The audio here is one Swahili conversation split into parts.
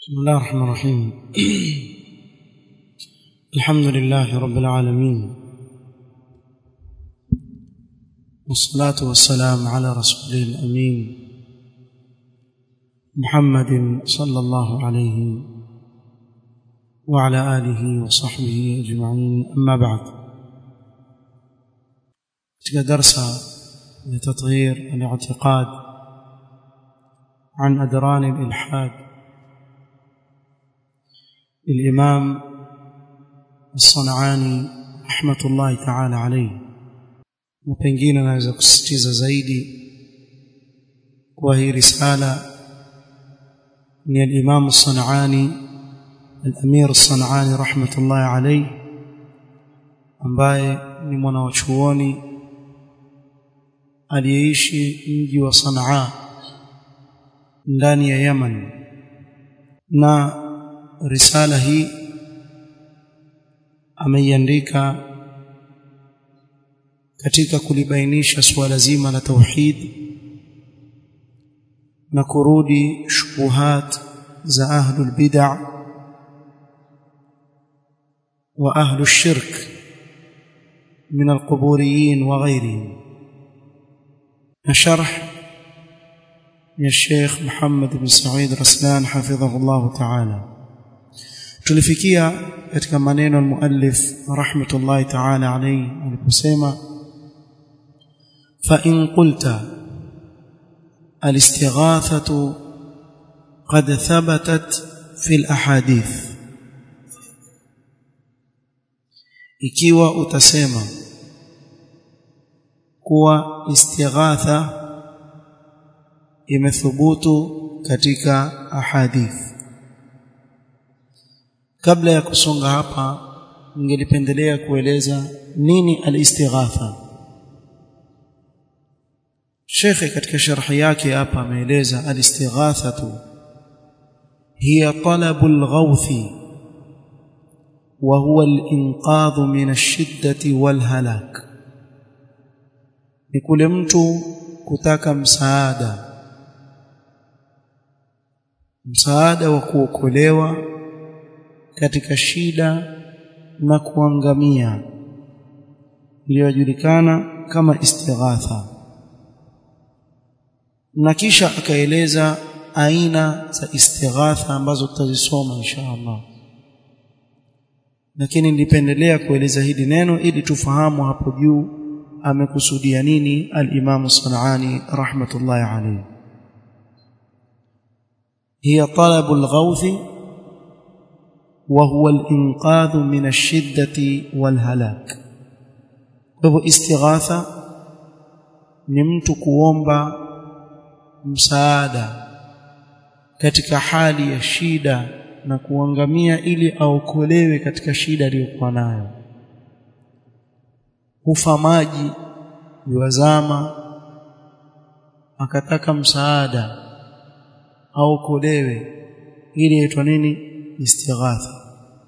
بسم الله الرحمن الرحيم الحمد لله رب العالمين والصلاة والسلام على رسوله الأمين محمد صلى الله عليه وعلى آله وصحبه أجمعين أما بعد درس لتطهير الاعتقاد عن أدران الإلحاد للإمام الصنعاني رحمة الله تعالى عليه na pengine naweza kusisitiza zaidi kwa hii risala ni al-Imam As-San'ani al-Amir As-San'ani rahmatullahi alayhi ambaye ni mwanachuoni aliyeishi mji wa Sanaa ndani ya Yaman na risala hii ameiandika katika kulibainisha suala zima la tauhid na kurudi shubuhat za ahlul bid'a wa ahlus shirk min alquburiyin wa ghayrihim na sharh ya Sheikh Muhammad bin Said Raslan hafidhahullah ta'ala tulifikia katika maneno al-muallif rahmatullahi ta'ala alayhi aliposema fa in qulta al-istighathatu qad thabatat fi al-ahadith ikiwa utasema kuwa istighatha imethubutu katika ahadith kabla ya kusonga hapa ningelipendelea kueleza nini al-istighatha Sheikh katika sharhi yake hapa ameeleza al-istighathatu hiya talabul ghawthi wa huwa al-inqadhu min ash-shiddati wal halak ni kule mtu kutaka msaada msaada wa kuokolewa katika shida na kuangamia iliyojulikana kama istighatha na kisha akaeleza aina za istighatha ambazo tutazisoma insha Allah lakini nilipendelea kueleza hili neno ili tufahamu hapo juu amekusudia nini al-Imam Sanani rahmatullahi alayhi hiya talabul ghawthi وهو الانقاذ من الشده والهلاك kwa istighatha ni mtu kuomba msaada katika hali ya shida na kuangamia ili aokolewe katika shida aliyokuwa nayo hufa maji yuwazama akataka msaada aokolewe ili aitwa nini istighatha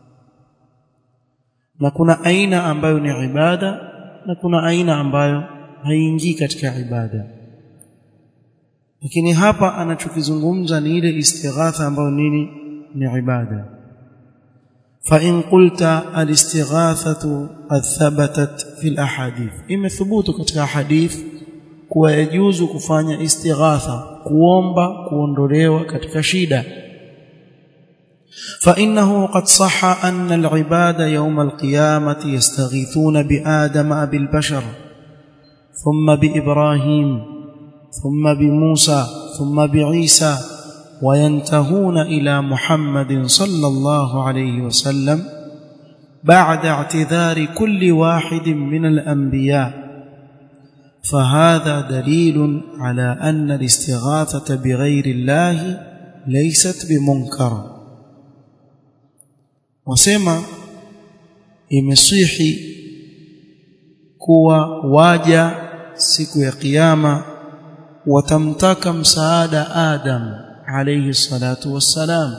na kuna aina ambayo ni ibada na kuna aina ambayo haingii katika ibada lakini hapa anachokizungumza ni ile istighatha ambayo nini ni ibada fa in qulta al-istighathatu qad thabatat fi al-ahadith imethubutu katika hadith kuwa yajuzu kufanya istighatha kuomba kuondolewa katika shida فإنه قد صح أن العباد يوم القيامة يستغيثون بآدم أبي البشر ثم بإبراهيم ثم بموسى ثم بعيسى وينتهون إلى محمد صلى الله عليه وسلم بعد اعتذار كل واحد من الأنبياء فهذا دليل على أن الاستغاثة بغير الله ليست بمنكر wasema imesihi kuwa waja siku ya kiyama watamtaka msaada Adam alayhi salatu wassalam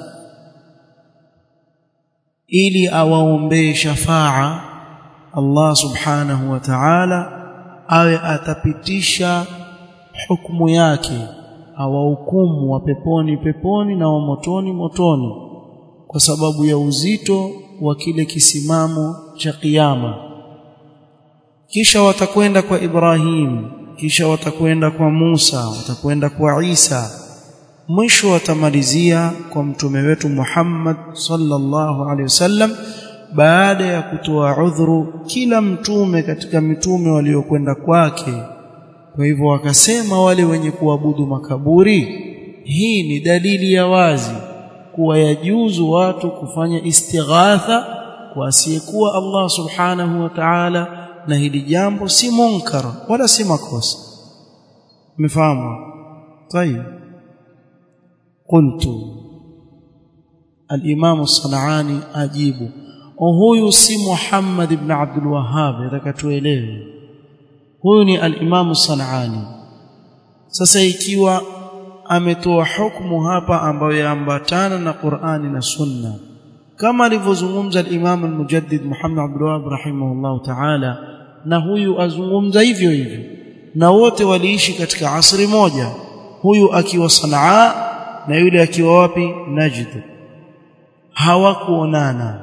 ili awaombee shafaa Allah subhanahu wa ta'ala awe atapitisha hukumu yake awahukumu wa peponi peponi na wa motoni motoni kwa sababu ya uzito wa kile kisimamo cha kiyama kisha watakwenda kwa Ibrahim kisha watakwenda kwa Musa watakwenda kwa Isa mwisho watamalizia kwa mtume wetu Muhammad sallallahu alaihi wasallam baada ya kutoa udhuru kila mtume katika mitume waliokwenda kwake kwa hivyo wakasema wale wenye kuabudu makaburi hii ni dalili ya wazi kuwa yajuzu watu kufanya istighatha kwa asiyekuwa Allah subhanahu wa ta'ala na hili jambo si munkar wala si makosa mfahamu طيب قلت الامام الصنعاني اجيب huyu si Muhammad ibn Abdul Wahhab atakatuelewe huyu ni al-Imam Sanani sasa ikiwa ametoa hukumu hapa ambayo yaambatana na Qur'ani na Sunna kama alivyozungumza al-Imam al-Mujaddid Muhammad Abdul Wahhab rahimahullah ta'ala na huyu azungumza hivyo hivyo na wote waliishi katika asri moja huyu akiwa Sanaa na yule akiwa wapi Najd hawakuonana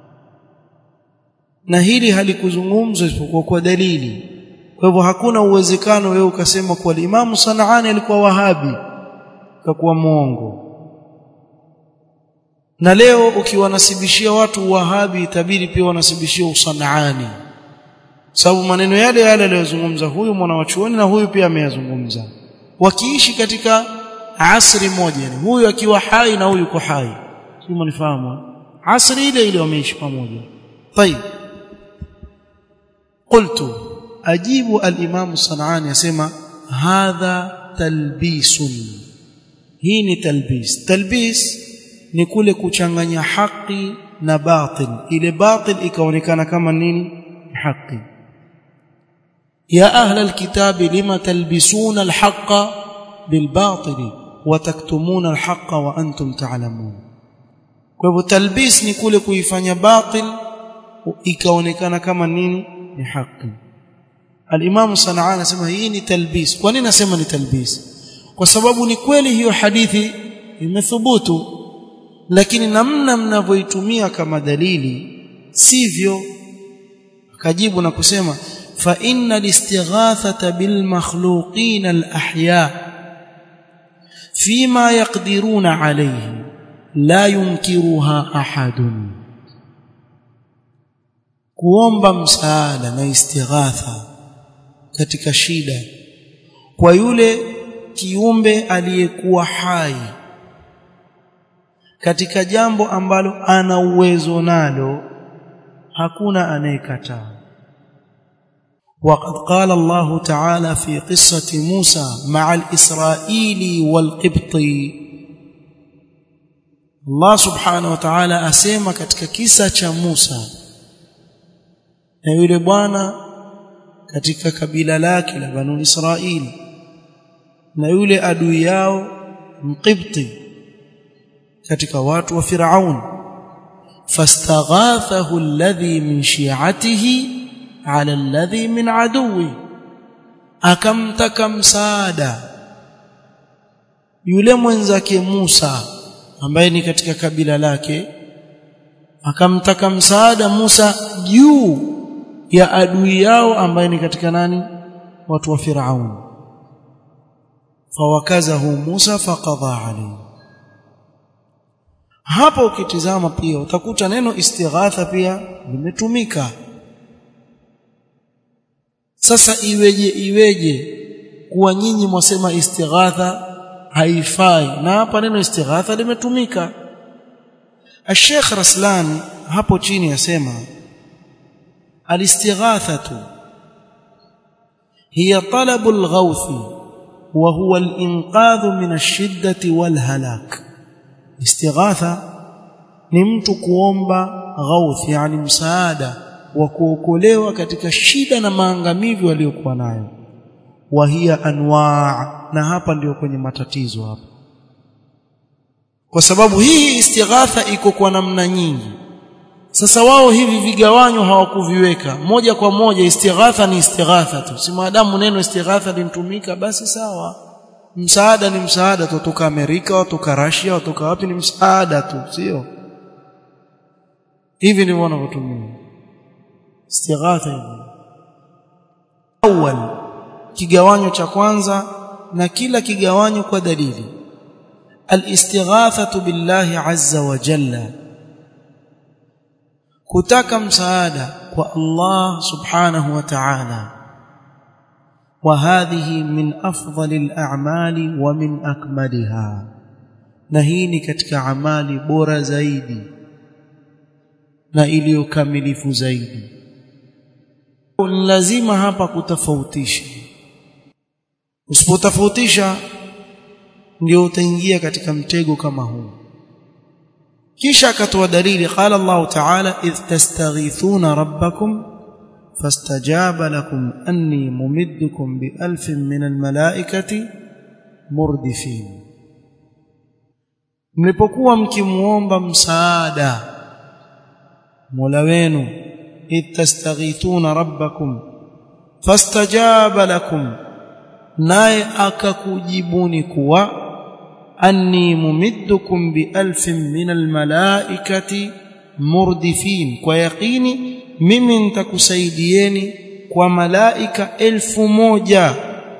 na hili halikuzungumzwa isipokuwa kwa dalili kwa hivyo hakuna uwezekano wewe ukasema kuwa Imamu Sanaani alikuwa Wahabi kakuwa muongo na leo ukiwanasibishia watu Wahabi itabidi pia wanasibishia usanaani sababu maneno yale yale aliyozungumza huyu mwana wa chuoni na huyu pia ameyazungumza wakiishi katika asri moja yani huyu akiwa hai na huyu yuko hai sio mnifahamu asri ile ile wameishi pamoja طيب قلت أجيب الإمام الصنعاني يسمى هذا تلبيس hii ni talbis talbis ni kule kuchanganya haki na batil ile batil ikaonekana kama nini haki ya ahla alkitabi lima talbisuna alhaqa bilbatil wa taktumuna alhaqa wa antum ta'lamun kwa hivyo talbis ni kule kuifanya batil ikaonekana kama nini ni haki al-Imam Sanaa anasema hii ni talbis kwa nini nasema ni talbis kwa sababu ni kweli hiyo hadithi imethubutu lakini namna mnavyoitumia kama dalili sivyo akajibu na kusema fa inna listighathata bil makhluqin al ahya fima yaqdiruna alayhi la yunkiruha ahadun kuomba msaada na istighatha katika shida kwa yule kiumbe aliyekuwa hai katika jambo ambalo ana uwezo nalo hakuna anayekataa وقد قال الله تعالى في قصة موسى مع الإسرائيلي والقبطي الله سبحانه وتعالى أسيما katika kisa cha Musa na yule bwana katika kabila lake la Banu Israili na yule adui yao Mqibti katika watu wa Firaun fastaghathahu alladhi min shi'atihi ala alladhi min aduwi akamtaka msaada yule mwenzake Musa ambaye ni katika kabila lake akamtaka msaada Musa juu ya adui yao ambaye ni katika nani watu wa Firaun fawakazahu Musa faqadha alayhi hapa ukitizama pia utakuta neno istighatha pia limetumika sasa iweje iweje kuwa nyinyi mwasema istighatha haifai na hapa neno istighatha limetumika الشيخ رسلان hapo chini yasema الاستغاثه هي طلب الغوث وهو الانقاذ من الشده والهلاك استغاثه ni mtu kuomba ghauth yani msaada wa kuokolewa katika shida na maangamivu aliyokuwa nayo wa hiya anwa na hapa ndio kwenye matatizo hapa kwa sababu hii istighatha iko kwa namna nyingi sasa wao hivi vigawanyo hawakuviweka moja kwa moja istighatha ni istighatha tu si maadamu neno istighatha linatumika basi sawa msaada ni msaada tu kutoka Amerika kutoka Russia kutoka wapi ni msaada tu sio hivi ndivyo wanavyotumia istighatha hivi awal kigawanyo cha kwanza na kila kigawanyo kwa dalili الاستغاثه بالله عز وجل kutaka msaada kwa Allah subhanahu wa ta'ala وهذه من افضل الاعمال ومن اكملها na hii ni katika amali bora zaidi na iliyokamilifu zaidi lazima hapa kutofautisha usipotofautisha ndio utaingia katika mtego kama huu kisha akatoa dalili qala Allah ta'ala idh tastaghithuna rabbakum fastajaba lakum anni mumiddukum bi alfin min almalaikati murdifin mlipokuwa mkimuomba msaada Mola wenu idh tastaghithuna rabbakum fastajaba lakum naye akakujibuni kuwa anni mumiddukum bi alfin min almalaikati murdifin kwa yaqini mimi nitakusaidieni kwa malaika elfu moja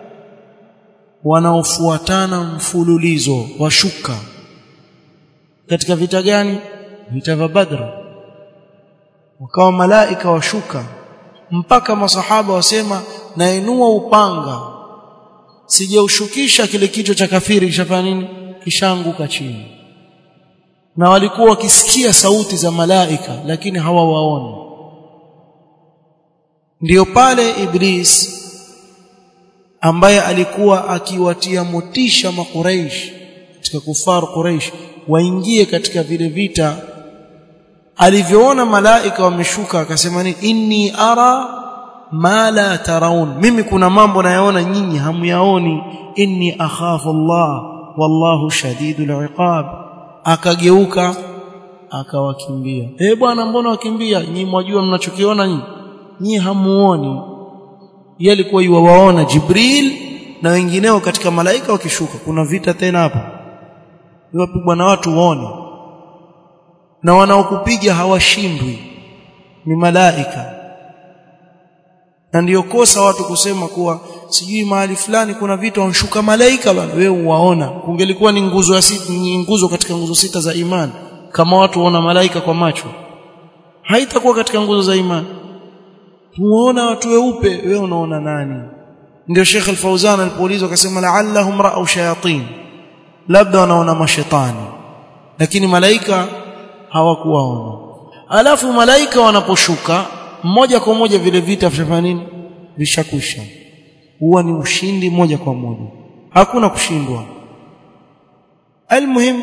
wanaofuatana mfululizo washuka katika vita gani vita vya badr wakawa malaika washuka mpaka masahaba wasema nainua upanga sijaushukisha kile kichwa cha kafiri kishafanya nini kishaanguka chini na walikuwa wakisikia sauti za malaika lakini hawawaoni ndiyo pale iblis ambaye alikuwa akiwatia motisha makuraish katika kufar quraish waingie katika vile vita alivyoona malaika wameshuka akasema ni inni ara ma la taraun mimi kuna mambo nayaona nyinyi hamyaoni inni akhafu Allah wallahu shadidul iqab akageuka akawakimbia eh bwana mbona wakimbia nyinyi mwajua mnachokiona nyinyi nyinyi hamuoni yeye alikuwa yuwaona Jibril na wengineo katika malaika wakishuka kuna vita tena hapa wapigwa na watu waone na wanaokupiga hawashindwi ni malaika na ndiyo kosa watu kusema kuwa sijui mahali fulani kuna vitu wanshuka malaika bwana wewe uwaona kungelikuwa ni nguzo ya sita ni nguzo katika nguzo sita za imani kama watu waona malaika kwa macho haitakuwa katika nguzo za imani tuona watu weupe wewe unaona nani ndio Sheikh Al-Fauzan alipoulizwa akasema la'allahum ra'u shayatin labda wanaona mashetani lakini malaika hawakuwaona alafu malaika wanaposhuka moja kwa moja vile vita vishafanya nini vishakusha huwa ni ushindi moja kwa moja hakuna kushindwa almuhim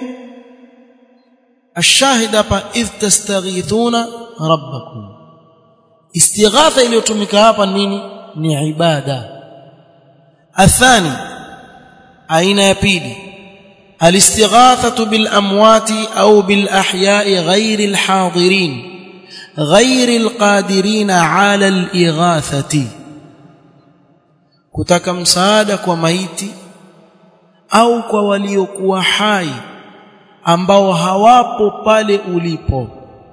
الشاهد hapa idh tastaghithuna rabbakum istighatha iliyotumika hapa nini ni ibada athani aina ya pili الاستغاثه بالاموات او بالاحياء غير الحاضرين غير القادرين على الاغاثه kutaka msaada kwa maiti au kwa waliokuwa hai ambao hawapo pale ulipo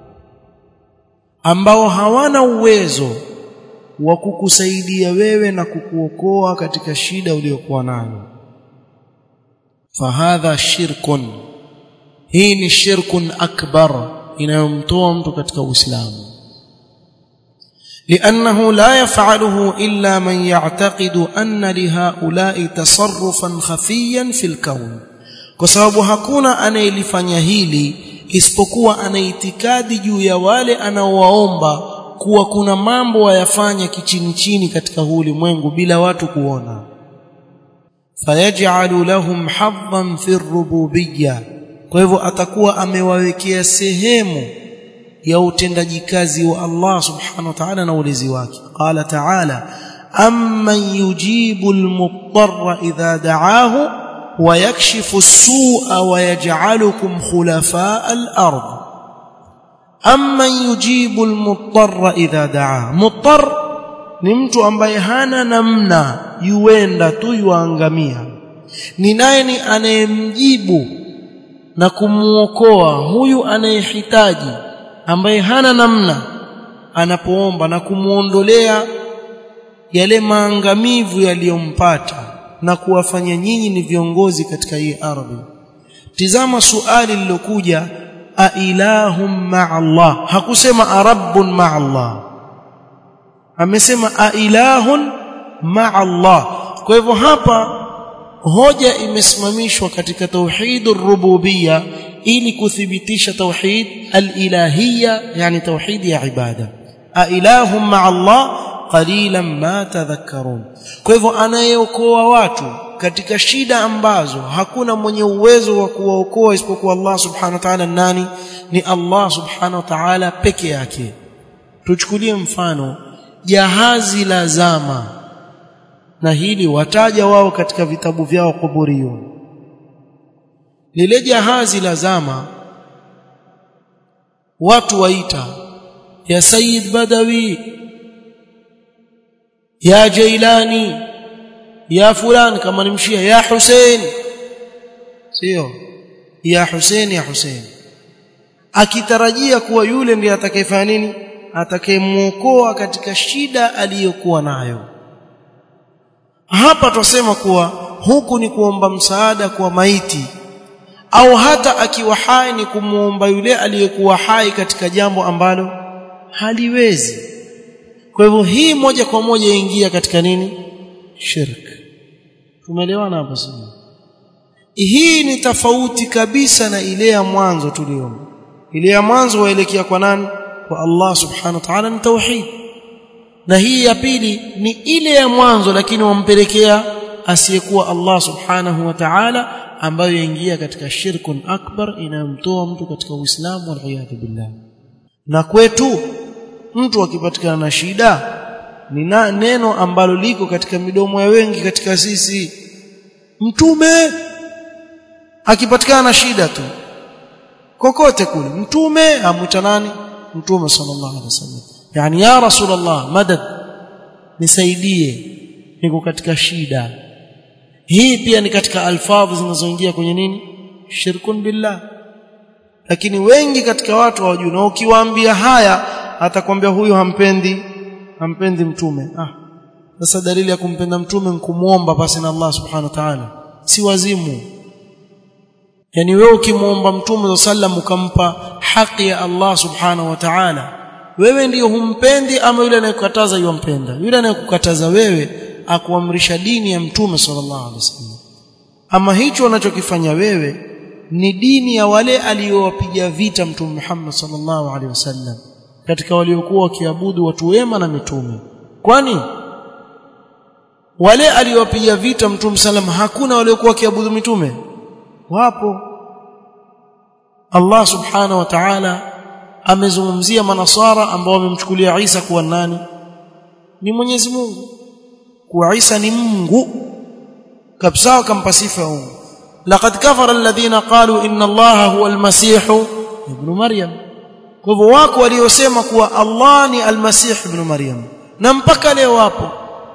ambao hawana uwezo wa kukusaidia wewe na kukuokoa katika shida uliyokuwa nayo fahadha shirkun hii ni shirkun akbar inayomtoa mtu katika uislamu لانه لا يفعله الا من يعتقد ان لهؤلاء تصرفا خفيا في الكون kwa sababu hakuna anayelifanya hili isipokuwa ana itikadi juu ya wale anaowaomba kuwa kuna mambo wayafanya kichini chini katika huu ulimwengu bila watu kuona fayaj'alu lahum hadhan fi rububiyya kwa hivyo atakuwa amewawekea sehemu ya utendaji kazi wa Allah subhanahu wa ta'ala na ulezi wake qala ta'ala amman yujibu al-muttarra idha da'ahu wa yakshifu as-su'a wa yaj'alukum khulafa al-ard amman yujibu al-muttarra idha da'ahu muttar ni mtu ambaye hana namna yuenda tu yuangamia ni naye ni anayemjibu na kumuokoa huyu anayehitaji ambaye hana namna anapoomba na kumuondolea yale maangamivu yaliyompata na kuwafanya nyinyi ni viongozi katika hii ardhi tizama suali lilokuja a ilahum ma'a Allah hakusema arabbun ma'a Allah amesema a ilahun ma'a Allah kwa hivyo hapa hoja imesimamishwa katika tauhid ar-rububiyya ili kuthibitisha tauhid al-ilahiyya yani tauhid ya ibada a ilahum ma'a Allah qalilan ma tadhakkarun kwa hivyo anayeokoa watu katika shida ambazo hakuna mwenye uwezo wa kuwaokoa isipokuwa Allah subhanahu wa ta'ala nani ni Allah subhanahu wa ta'ala peke yake tuchukulie mfano jahazi la zama na hili wataja wao katika vitabu vyao kuburio lile jahazi la zama watu waita ya Sayyid Badawi ya Jailani ya fulani kama ni mshia ya Hussein sio ya Hussein ya Hussein akitarajia kuwa yule ndiye atakayefanya nini atakayemuokoa katika shida aliyokuwa nayo hapa twasema kuwa huku ni kuomba msaada kwa maiti au hata akiwa hai ni kumuomba yule aliyekuwa hai katika jambo ambalo haliwezi kwa hivyo hii moja kwa moja ingia katika nini shirk tumeelewana hapo sasa hii ni tofauti kabisa na ile ya mwanzo tuliona ile ya mwanzo waelekea kwa nani kwa Allah subhanahu wa ta'ala ni tauhid na hii ya pili ni ile ya mwanzo lakini wampelekea asiyekuwa Allah subhanahu wa ta'ala ambayo yaingia katika shirkun akbar inayomtoa mtu katika Uislamu wal billah na kwetu mtu akipatikana na shida ni na neno ambalo liko katika midomo ya wengi katika sisi mtume akipatikana na shida tu kokote kule mtume amwita nani mtume sallallahu alaihi wasallam yani ya rasulullah madad nisaidie niko katika shida hii pia ni katika alfadhi zinazoingia kwenye nini shirkun billah lakini wengi katika watu hawajui na ukiwaambia haya atakwambia huyu hampendi hampendi mtume ah sasa dalili ya kumpenda mtume nkumuomba basi na Allah subhanahu wa ta'ala si wazimu yani wewe ukimuomba mtume sallam ukampa haki ya Allah subhanahu wa ta'ala wewe ndiyo humpendi ama yule anayekukataza yumpenda yule anayekukataza wewe akuamrisha dini ya mtume sallallahu alaihi wasallam ama hicho unachokifanya wewe ni dini ya wale aliowapiga vita mtume Muhammad sallallahu alaihi wasallam katika waliokuwa wakiabudu watu wema na mitume kwani wale aliowapiga vita mtume sallam hakuna waliokuwa wakiabudu mitume wapo Allah subhanahu wa ta'ala amezungumzia manasara ambao wamemchukulia Isa kuwa nani ni Mwenyezi Mungu kuwa Isa ni Mungu kabisa akampa sifa ya Mungu laqad kafara alladhina qalu inna Allaha huwa al-masih ibn Maryam kwa hivyo wako waliosema kuwa Allah ni al-masih ibn Maryam na mpaka leo wapo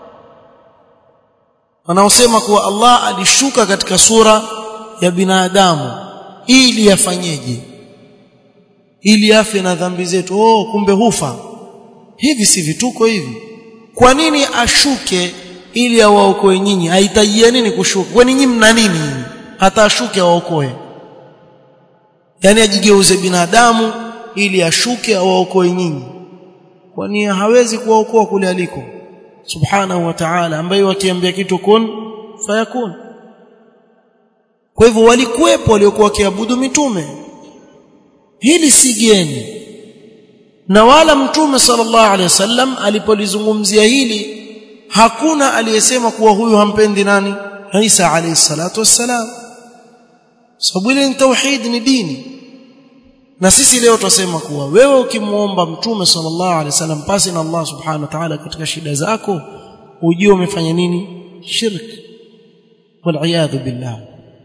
wanaosema kuwa Allah alishuka katika sura ya binadamu ili afanyeje ili afe na dhambi zetu oh kumbe hufa hivi si vituko hivi kwa nini ashuke ili awaokoe nyinyi haitajia nini kushuka kwani nyinyi mna nini hata ashuke awaokoe yani ajigeuze binadamu ili ashuke awaokoe nyinyi kwani hawezi kuwaokoa kule aliko subhanahu wa ta'ala ambaye wakiambia kitu kun fayakun kwa hivyo walikuwepo waliokuwa wakiabudu mitume hili si geni na wala mtume sallallahu alaihi wasallam alipolizungumzia hili hakuna aliyesema kuwa huyu hampendi nani Isa alayhi salatu wassalam sababu ile ni tauhid ni dini na sisi leo tutasema kuwa wewe ukimuomba mtume sallallahu alaihi wasallam pasi na Allah subhanahu wa ta'ala katika shida zako ujue umefanya nini shirk wal billah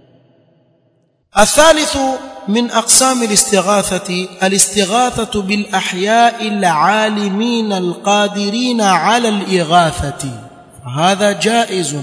الثالث من أقسام الاستغاثة الاستغاثة بالأحياء العالمين القادرين على الإغاثة هذا جائز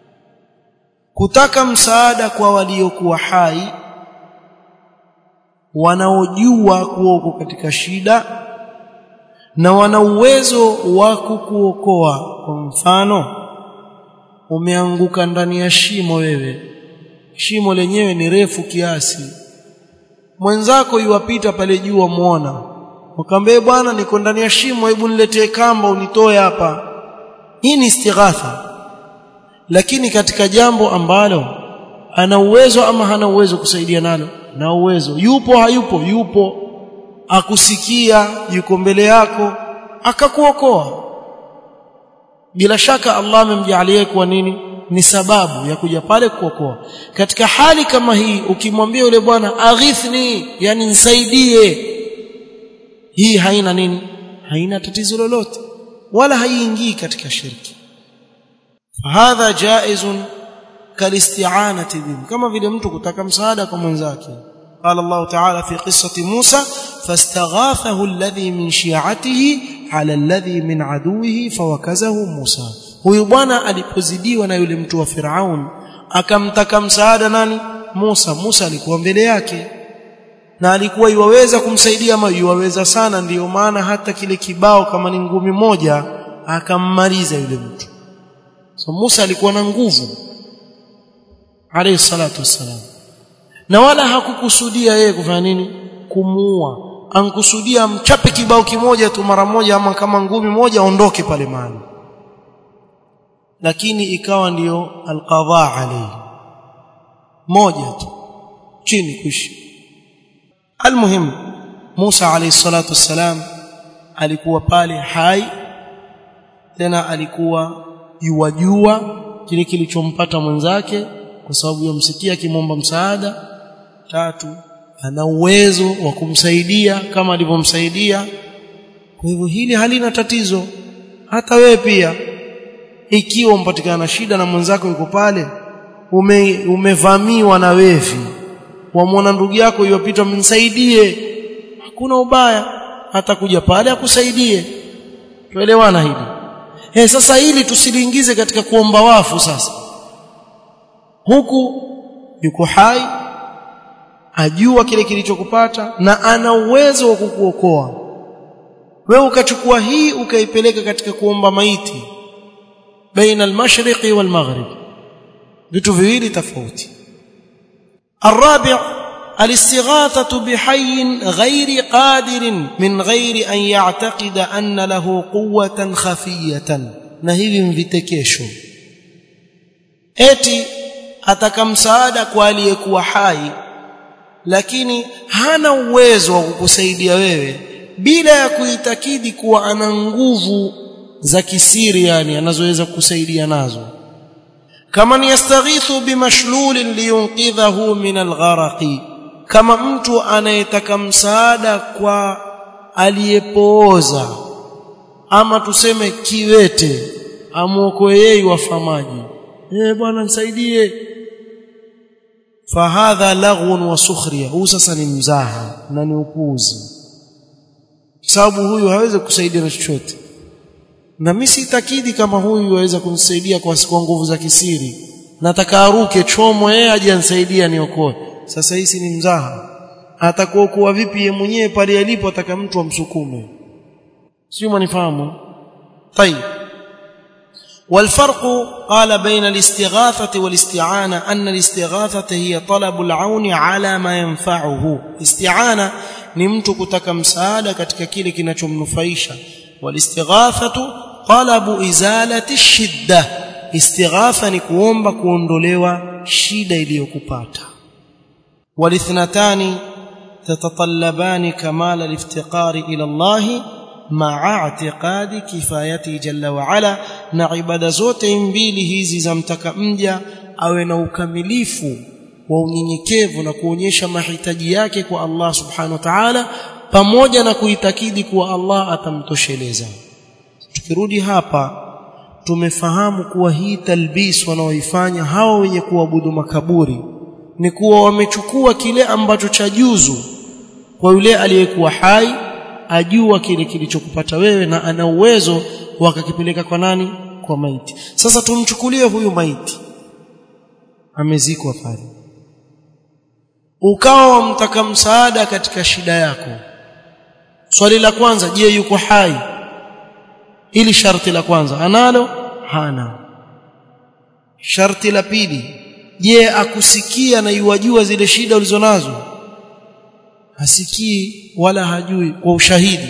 kutaka msaada kwa waliokuwa hai wanaojua kuwa uko katika shida na wana uwezo wa kukuokoa kwa mfano umeanguka ndani ya shimo wewe shimo lenyewe ni refu kiasi mwenzako yuwapita pale juu wamuona ukamwambia bwana niko ndani ya shimo hebu niletee kamba unitoe hapa hii ni istighatha lakini katika jambo ambalo ana uwezo ama hana uwezo kusaidia nalo na uwezo yupo hayupo yupo akusikia yuko mbele yako akakuokoa bila shaka Allah amemjalia kwa nini ni sababu ya kuja pale kuokoa katika hali kama hii ukimwambia yule bwana aghithni yani nisaidie hii haina nini haina tatizo lolote wala haiingii katika shirki fahadha jaizun kalisti'anati bihim kama vile mtu kutaka msaada kwa mwenzake قال الله تعالى في قصة موسى فاستغاثه الذي من شيعته على الذي من عدوه فوكزه موسى huyu bwana alipozidiwa na yule mtu wa Firaun akamtaka msaada nani Musa Musa alikuwa mbele yake na alikuwa iwaweza kumsaidia ama iwaweza sana ndiyo maana hata kile kibao kama ni ngumi moja akammaliza yule mtu so Musa alikuwa na nguvu alayhi salatu wassalam na wala hakukusudia yeye kufanya nini kumuua ankusudia mchape kibao kimoja tu mara moja ama kama ngumi moja aondoke pale mahali lakini ikawa ndiyo alqadha alayhi moja tu chini kuishi almuhim Musa alayhi salatu wassalam alikuwa pale hai tena alikuwa yuwajua kile kilichompata mwenzake kwa sababu yamsikia akimwomba msaada tatu ana uwezo wa kumsaidia kama alivyomsaidia kwa hivyo hili halina tatizo hata wewe pia ikiwa umpatikana na shida na mwenzako yuko pale ume, umevamiwa na wevi wamwona ndugu yako yopita mnisaidie hakuna ubaya hata kuja pale akusaidie tuelewana hili eh sasa hili tusiliingize katika kuomba wafu sasa huku yuko hai ajua kile kilichokupata na ana uwezo wa kukuokoa wewe ukachukua hii ukaipeleka katika kuomba maiti baina al-mashriqi wal-maghrib vitu viwili tofauti الرابع الاستغاثة بحي غير قادر من غير أن يعتقد أن له قوة خفية نهيب مvitekesho eti ataka msaada kwa aliyekuwa hai lakini hana uwezo wa kukusaidia wewe bila ya kuitakidi kuwa ana nguvu za kisiri yani anazoweza kukusaidia nazo kama yastaghithu bimashlulin liyunqidhahu min algharaqi kama mtu anayetaka msaada kwa aliyepooza ama tuseme kiwete amuokoe yeye wafamaji eh bwana nisaidie fahadha laghun wa sukhriya huu sasa ni mzaha na ni upuuzi sababu huyu hawezi kusaidia na chochote na mimi sitakidi kama huyu yaweza kunisaidia kwa kwa nguvu za kisiri nataka aruke chomo yeye aje anisaidia niokoe sasa hii ni mzaha atakuokoa vipi yeye mwenyewe pale alipo ataka mtu amsukume sio mnifahamu طيب والفرق قال بين الاستغاثة والاستعانة أن الاستغاثة هي طلب العون على ما ينفعه استعانة ni mtu kutaka msaada katika kile kinachomnufaisha والاستغاثة طلب إزالة الشدة استغاثة ni kuomba kuondolewa shida iliyokupata والاثنتان تتطلبان كمال الافتقار إلى الله مع اعتقاد كفايته جل وعلا na ibada zote mbili hizi zamtaka mja awe na ukamilifu wa unyenyekevu na kuonyesha mahitaji yake kwa Allah subhanahu wa ta'ala pamoja na kuitakidi kuwa Allah atamtosheleza tukirudi hapa tumefahamu kuwa hii talbis wanaoifanya hawa wenye kuabudu makaburi ni kuwa wamechukua kile ambacho cha juzu kwa yule aliyekuwa hai ajua kile kilichokupata wewe na ana uwezo wakakipeleka kwa nani kwa maiti sasa tumchukulie huyu maiti amezikwa pale ukawa wamtaka msaada katika shida yako swali la kwanza je yuko hai ili sharti la kwanza analo hana sharti la pili je akusikia na yuwajua zile shida ulizonazo hasikii wala hajui kwa ushahidi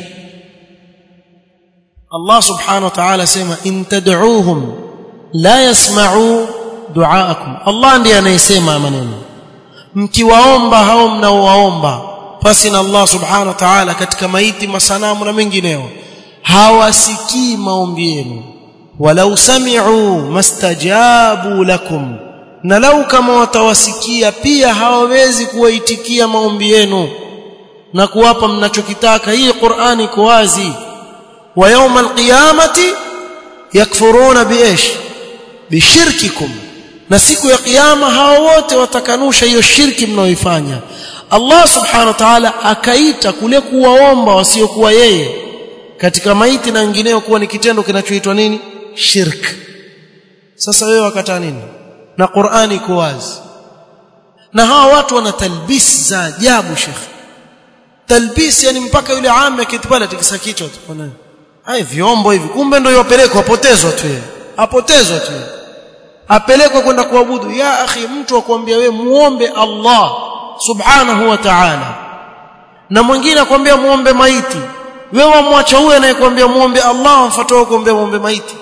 Allah subhanahu wa ta'ala sema in tad'uuhum la yasma'u du'aakum Allah ndiye anayesema maneno mkiwaomba hao mnaowaomba pasi na Allah subhanahu wa ta'ala katika maiti masanamu na mengineo hawasikii maombi yenu walau sami'u mastajabu lakum na lau kama watawasikia pia hawawezi kuwaitikia maombi yenu na kuwapa mnachokitaka hii Qur'ani iko wazi wa yawm alqiyamati yakfuruna biish bishirkikum na siku ya kiyama hao wote watakanusha hiyo shirki mnaoifanya Allah subhanahu wa ta'ala akaita kule kuwaomba wasiokuwa yeye katika maiti na wengineo kuwa ni kitendo kinachoitwa nini shirk sasa wewe wakataa nini na Qur'ani iko wazi na hawa watu wana talbis za ajabu shekhi talbis yani mpaka yule ame akitupala tikisa kichwa tu bwana hai vyombo hivi kumbe ndio yopelekwa apotezwa tu yeye apotezwa tu apelekwa kwenda kuabudu ya akhi mtu akwambia we muombe Allah subhanahu wa ta'ala na mwingine akwambia muombe maiti wewe wamwacha huyo anayekwambia muombe Allah amfuata kuombea muombe maiti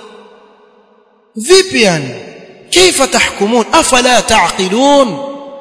vipi yani kaifa tahkumun afala taqilun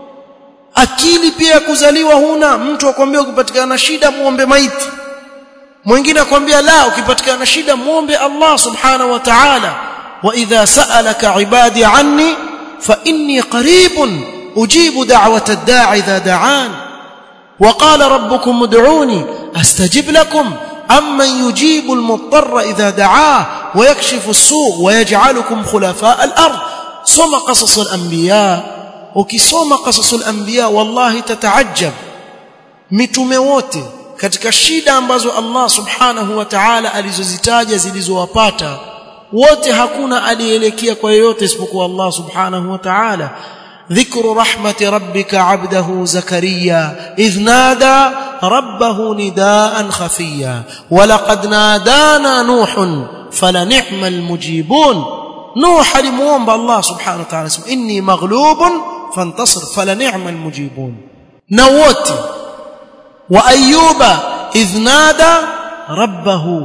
akili pia kuzaliwa huna mtu akwambia ukipatikana shida muombe maiti mwingine akwambia la ukipatikana shida muombe Allah subhanahu wa ta'ala wa idha sa'alaka ibadi anni fa inni qaribun ujibu da'wata ad-da'i idha da'an wa qala rabbukum ud'uni astajib lakum amman yujibu al-mudtarra idha da'ah wa yakshifu as-su' wa yaj'alukum khulafa' al-ard soma qasas al-anbiya ukisoma qasas al-anbiya wallahi tataajab mitume wote katika shida ambazo Allah subhanahu wa ta'ala alizozitaja zilizowapata wote hakuna alielekea kwa yoyote isipokuwa Allah subhanahu wa ta'ala ذكر رحمة ربك عبده زكريا إذ نادى ربه نداء خفيا ولقد نادانا نوح فلنعم المجيبون نوح لموomba الله سبحانه وتعالى إني مغلوب فانتصر فلنعم المجيبون نوت وأيوب إذ نادى ربه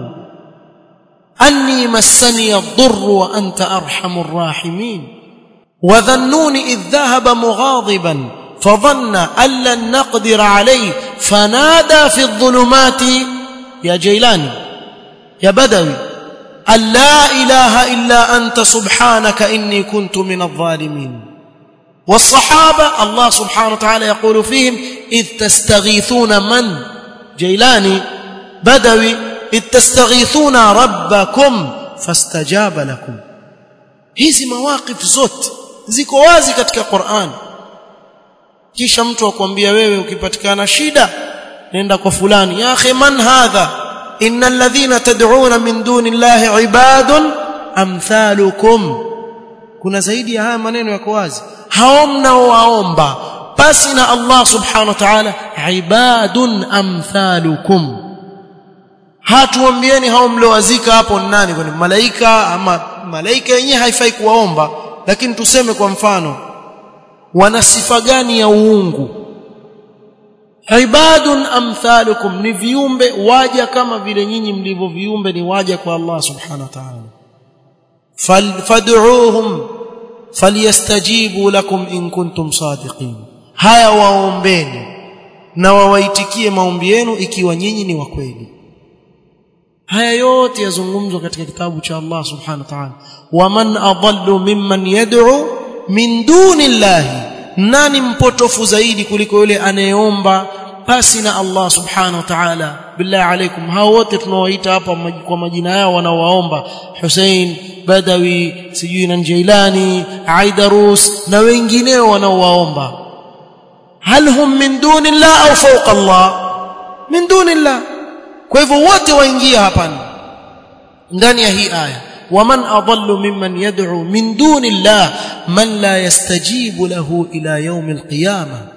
أني مسني الضر وأنت أرحم الراحمين وذنون إذ ذهب مغاضبا فظن أن لن نقدر عليه فنادى في الظلمات يا جيلاني يا بدوي أن لا إله إلا أنت سبحانك إني كنت من الظالمين والصحابة الله سبحانه وتعالى يقول فيهم إذ تستغيثون من جيلاني بدوي إذ تستغيثون ربكم فاستجاب لكم hizi mawaqif zote ziko wazi katika Qur'an kisha mtu akwambia wewe ukipatikana shida nenda kwa fulani ya akhi man hadha innal ladhina tad'una min duni llahi ibadun amthalukum kuna zaidi ya haya maneno yako wazi hao mnaowaomba basi na Allah subhanahu wa ta'ala ibadun amthalukum hatuambieni hao mliowazika hapo ni nani kwani malaika ama malaika wenyewe haifai kuwaomba lakini tuseme kwa mfano wana sifa gani ya uungu ibadun amthalukum ni viumbe waja kama vile nyinyi mlivyo viumbe ni waja kwa Allah subhanahu wa ta'ala fad'uuhum falyastajibu lakum in kuntum sadiqin haya waombeni na wawaitikie maombi yenu ikiwa nyinyi ni wa kweli haya yote yazungumzwa katika kitabu cha Allah subhanahu wa ta'ala waman adallu mimman yad'u min duni llahi nani mpotofu zaidi kuliko yule anayeomba pasi na Allah subhanahu wa ta'ala billahi alaikum hao wote tunaowaita hapa kwa majina yao wanaowaomba Hussein Badawi sijui na Jailani Aidarus na wengineo wanaowaomba hal hum min duni llah au fawqa Allah min duni llah kwa hivyo wote waingia hapa ndani ya hii aya waman adallu mimman yad'u min duni llah man la yastajibu lahu ila yawm alqiyamah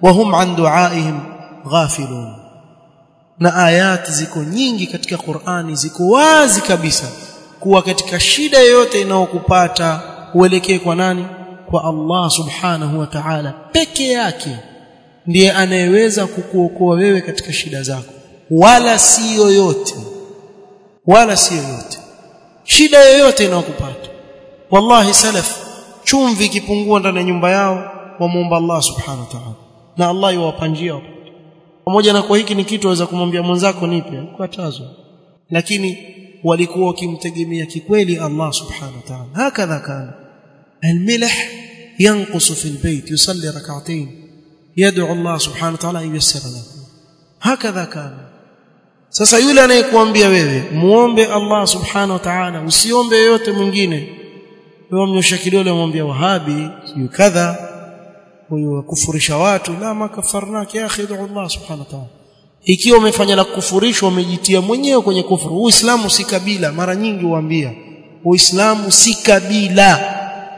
wahum an duaihim ghafilun na ayati ziko nyingi katika Qur'ani ziko wazi kabisa kuwa katika shida yoyote inayokupata uelekee kwa nani kwa Allah subhanahu wa ta'ala peke yake ndiye anayeweza kukuokoa wewe katika shida zako wala si yoyote wala si yoyote shida yoyote inayokupata wallahi salaf chumvi ikipungua ndani ya nyumba yao wamuomba Allah subhanahu wa ta'ala na Allah yuwapanjia pamoja na kwa hiki ni kitu waweza kumwambia mwenzako nipe kukatazwa lakini walikuwa wakimtegemea kikweli Allah subhanahu wa ta'ala hakadha kana الملح ينقص في البيت يصلي ركعتين يدعو الله سبحانه وتعالى ان ييسر له هكذا كان sasa yule anayekuambia wewe muombe Allah subhanahu wa ta'ala usiombe yote mwingine wewe mnyosha kidole mwambia wahabi siyo kadha huyo kufurisha watu la makafarnaki ya akhi Allah subhanahu wa ta'ala ikiwa umefanya la kufurishwa umejitia mwenyewe kwenye kufuru uislamu si kabila mara nyingi huambia uislamu si kabila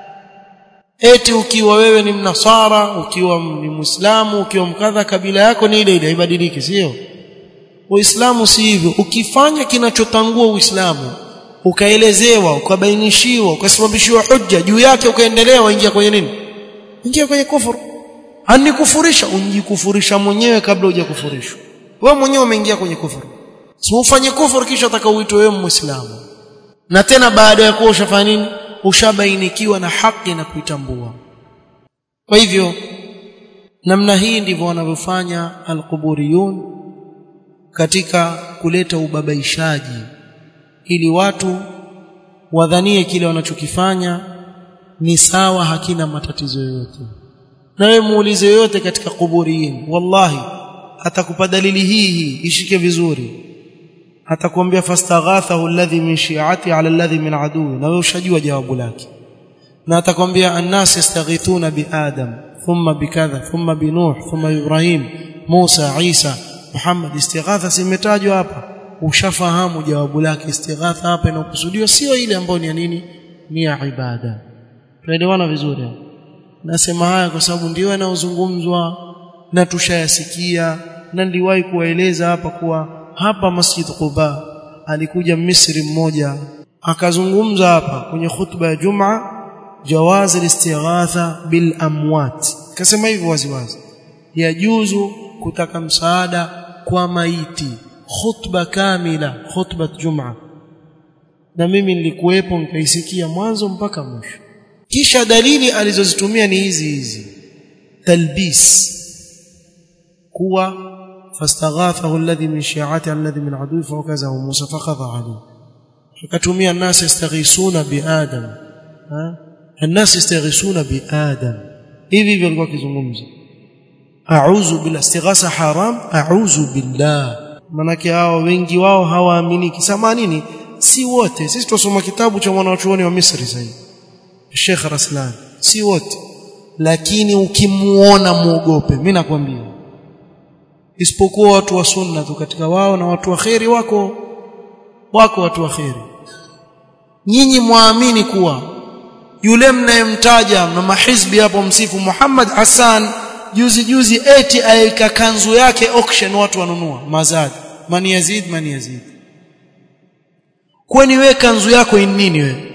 eti ukiwa wewe ni mnasara ukiwa ni muislamu ukiwa mkadha kabila yako ni ile ile haibadiliki sio uislamu si hivyo ukifanya kinachotangua uislamu ukaelezewa ukabainishiwa ukasababishiwa hujja juu yake ukaendelea waingia kwenye nini ingia kwenye kufuru anikufurisha unjikufurisha mwenyewe kabla hujakufurishwa wewe mwenyewe umeingia kwenye kufuru si ufanye kufuru kisha utakaoitwa wewe muislamu na tena baada ya kuwa ushafanya nini ushabainikiwa na haki na kuitambua kwa hivyo namna hii ndivyo wanavyofanya alquburiyun katika kuleta ubabaishaji ili watu wadhanie kile wanachokifanya ni sawa hakina matatizo yoyote na wewe muulize yoyote katika kuburiyin wallahi atakupa dalili hii hii ishike vizuri atakwambia fastaghathahu alladhi min shi'ati ala alladhi min aduwi na wewe ushajua jawabu lake na atakwambia annas yastaghithuna bi adam thumma bikadha thumma bi nuh thumma ibrahim musa isa muhammad istighatha simetajwa hapa ushafahamu jawabu lake istighatha hapa inakusudiwa sio ile ambayo ni ya nini ni ya ibada tunaelewana vizuri nasema haya kwa sababu ndio yanayozungumzwa na tushayasikia na niliwahi kuwaeleza hapa kuwa hapa Masjid Quba alikuja Misri mmoja akazungumza hapa kwenye khutba ya Juma jawaz al-istighatha bil amwat akasema hivyo waziwazi yajuzu kutaka msaada kwa maiti khutba kamila khutba Juma na mimi nilikuwepo nikaisikia mwanzo mpaka mwisho kisha dalili alizozitumia ni hizi hizi talbis kuwa فاستغاثه الذي من شيعته الذي من عدوه فوكزه موسى فقضى عليه akatumia الناس يستغيثون بآدم ها الناس يستغيثون بآدم hivi hivyo alikuwa akizungumza a'udhu bila istighatha haram a'udhu billah manake hao wengi wao hawaamini kisema nini si wote sisi tusoma kitabu cha mwanachuoni wa Misri sasa Sheikh Raslan si wote lakini ukimuona muogope mimi nakwambia isipokuwa watu wa sunna tu katika wao na watu wa kheri wako wako watu wa kheri nyinyi muamini kuwa yule mnayemtaja na mahizbi hapo msifu Muhammad Hassan juzi juzi eti aika kanzu yake auction watu wanunua mazad mani yazid mani yazid kwani we kanzu yako ni nini wewe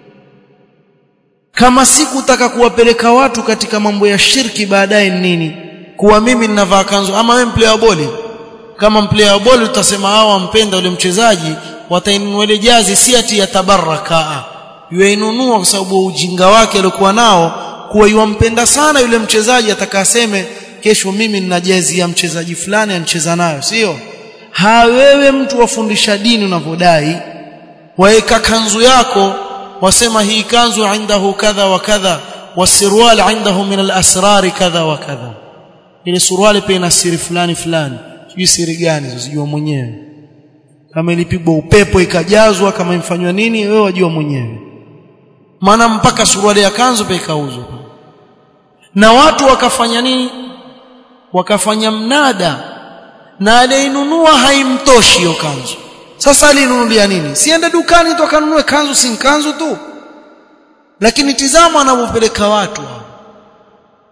kama sikutaka kuwapeleka watu katika mambo ya shirki baadaye nini kuwa mimi ninavaa kanzu ama wewe player boli kama player boli utasema hao wampenda yule mchezaji watainunua ile jazi si ati ya tabaraka yuinunua kwa sababu ujinga wake aliokuwa nao kuwa yuampenda sana yule mchezaji atakaseme kesho mimi nina jezi ya mchezaji fulani anacheza nayo sio ha wewe mtu wafundisha dini unavodai waeka kanzu yako wasema hii kanzu indahu kadha wa kadha wasirwal indahu min al-asrar kadha wa kadha ile suruali pia ina siri fulani fulani sijui siri gani sijua mwenyewe kama ilipigwa upepo ikajazwa kama imfanywa nini wewe wajua mwenyewe maana mpaka suruali ya kanzu pia ikauzwa na watu wakafanya nini wakafanya mnada na aliyeinunua haimtoshi hiyo kanzu sasa alinunulia nini siende dukani tu akanunue kanzu si kanzu tu lakini tizama anavyopeleka watu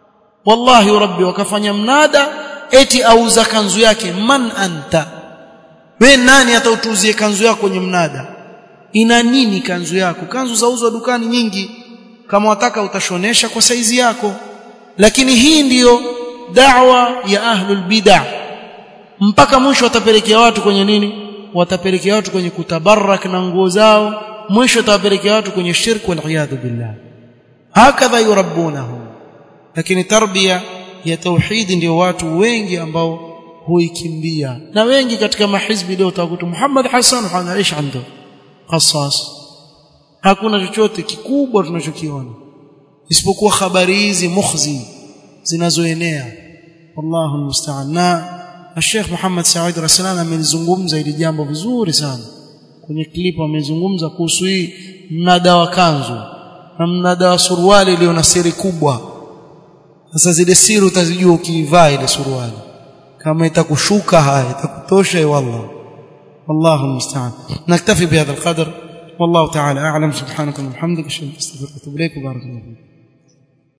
wallahi rabbi wakafanya mnada eti auza kanzu yake man anta we nani atautuzie kanzu yako kwenye mnada ina nini kanzu yako kanzu zauzwa dukani nyingi kama wataka utashonesha kwa saizi yako lakini hii ndiyo da'wa ya ahlul bid'ah mpaka mwisho watapelekea watu kwenye nini watapelekea watu kwenye kutabarak na nguo zao mwisho watapelekea watu kwenye shirk wal iyad billah hakadha yurabbunahum lakini tarbia ya tauhid ndio watu wengi ambao huikimbia na wengi katika mahizbi leo utakuta Muhammad Hassan anaishi ando khassas hakuna chochote kikubwa tunachokiona isipokuwa habari hizi mukhzi zinazoenea wallahu almusta'an na Sheikh Muhammad Said Rasulana amelizungumza hili jambo vizuri sana kwenye klipu amezungumza kuhusu hii mnada wa kanzu na mnada wa suruali iliyo na siri kubwa sasa zile siri utazijua ukivaa ile suruali kama itakushuka haya itakutosha wallah والله المستعان نكتفي بهذا القدر والله تعالى اعلم سبحانك اللهم وبحمدك اشهد ان لا اله الا انت استغفرك واتوب اليك وبارك الله فيك